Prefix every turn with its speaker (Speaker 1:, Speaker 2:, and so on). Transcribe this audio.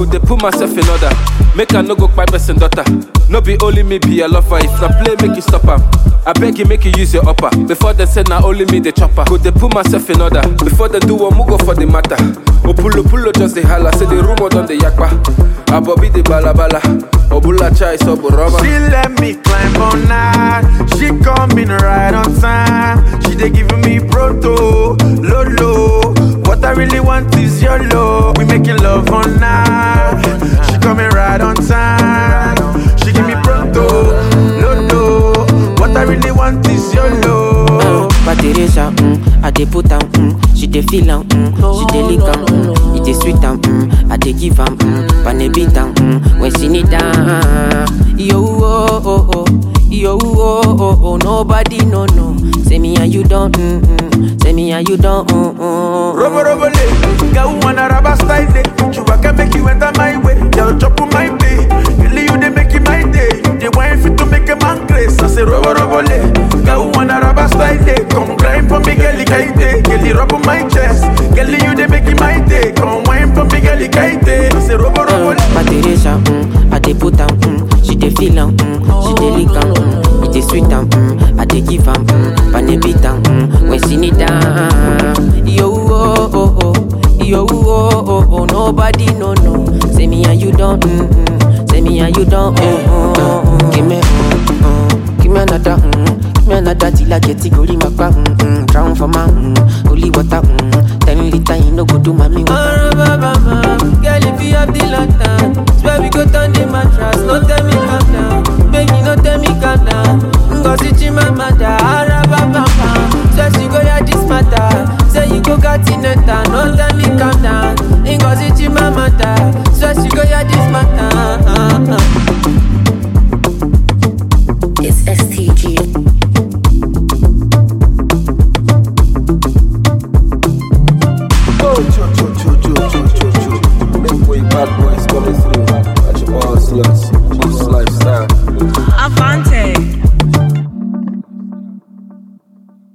Speaker 1: dey put myself in order. Make I no go kpai person daughter. No be only me be a lover. If na play, make you stop am. I beg you, make you use your upper. Before they say na only me the chopper. Go dey put myself in order. Before they do one, go for the matter. Opulo pulo just dey holla. Say the rumor don dey yakpa. Abobi dey balabala. Obula chai so boroma.
Speaker 2: She let me climb on night. She coming right on time. She dey giving me proto, lolo. What I really want is your love. We making love on night. She coming right on time. She give me proto, lolo. What I really want is your love.
Speaker 3: But Teresa, mm, I dey put am, mm, she dey feel am, mm, she dey lick am, mm, it dey sweet am, mm, I dey give am, mm, pane beat am, mm, when she need am. Yo, oh, oh, oh, yo, oh, oh, oh, nobody no no. Say me and you don't, mm, mm, say me and you don't, mm, mm.
Speaker 2: Robo robo le, girl wanna rubber style day. You can make you enter my way, girl chop on my day. Really you dey make it my day. You dey wine fit to make a man grace. I say robo robo le, girl wanna rubber style day. Come grind for me, girl kaite. Girl rub on my chest, girl you dey make it my day. Come wine for me, girl kaite. I say robo robo le.
Speaker 3: But Teresa, mm, I dey put am, mm, she dey feel am, mm, she dey lick am, mm, it dey sweet am, mm, I dey give am, mm, pane beat am, mm, when she need am. Yo, oh, oh, oh, yo, oh, oh, oh, nobody no no. Say me and you don't, mm, mm, say me and you don't, mm, mm, mm, give me, mm, mm, give me another, mm, give me another till I get it, go my back, mm, mm, drown for my, mm, holy water, mm, ten liter, you no go do mommy water.
Speaker 4: Girl, if you have the lantern, swear we go turn the mattress. No tell me calm down, baby, no tell me calm down. Ngozi Chimamanda, Arababamba. Swear she go hear this matter. Say you go got in no tell me calm down. Ngozi Chimamanda, swear she go hear this matter.
Speaker 5: It's STG.
Speaker 1: Oh, cho, cho, cho, cho, cho, cho, cho. Make way, bad boys coming through. Catch your ball sluts.